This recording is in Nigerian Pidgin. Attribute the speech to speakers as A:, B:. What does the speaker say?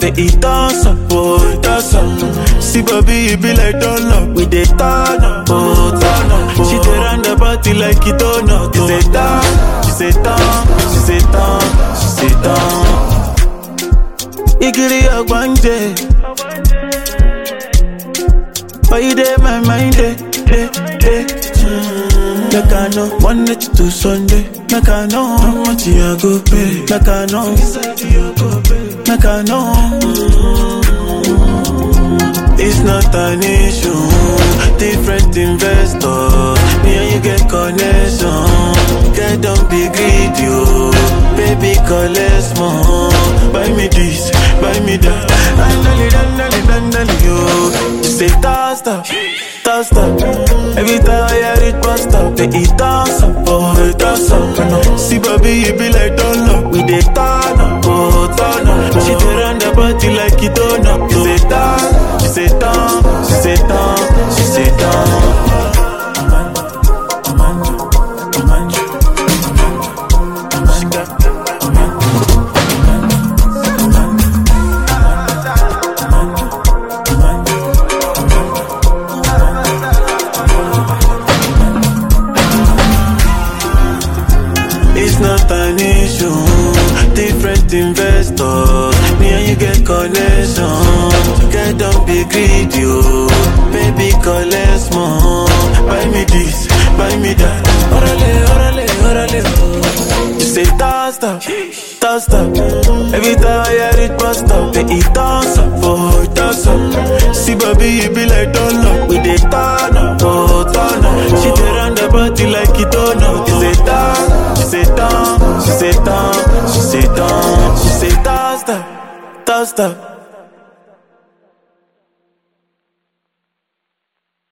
A: Say it toss up, oh, it toss up. See, baby, it be like donut. We dey turn up, oh, turn up. She dey run the party like it donut. She say turn, she say turn, she say turn, she say turn. Igiri ogbanje. Why you dey my mind, eh, eh, eh. Mm. Make I know, one night to Sunday. Make I know how much you go pay. Make I know, make I know. It's not an issue. Different investors. Me and you get connection. Get don't be greedy, oh. Baby, collect more. Buy me this, buy me that. Dandali, dandali, dandali, yo. She say toss up, toss up. Every time I hear it, bust up. They eat toss up, oh, it toss up. See, baby, you be like donut. We dey turn up, oh, turn up. She dey run the party like it donut. She say turn, she say turn, she say turn, she say turn. It's not an issue. Different investors. Me and you get connection. Get don't be greedy, oh. Baby, collect more. Buy me this, buy me that. Orale, orale, orale, oh. You say toss up, toss up. Every time I hear it, bust up. They eat toss up, oh, toss up. See, baby, you be like donut. We dey turn up, oh, turn up. She dey run the party like it donut. You say turn, she say turn, she say turn, she say turn, she say toss up, toss up.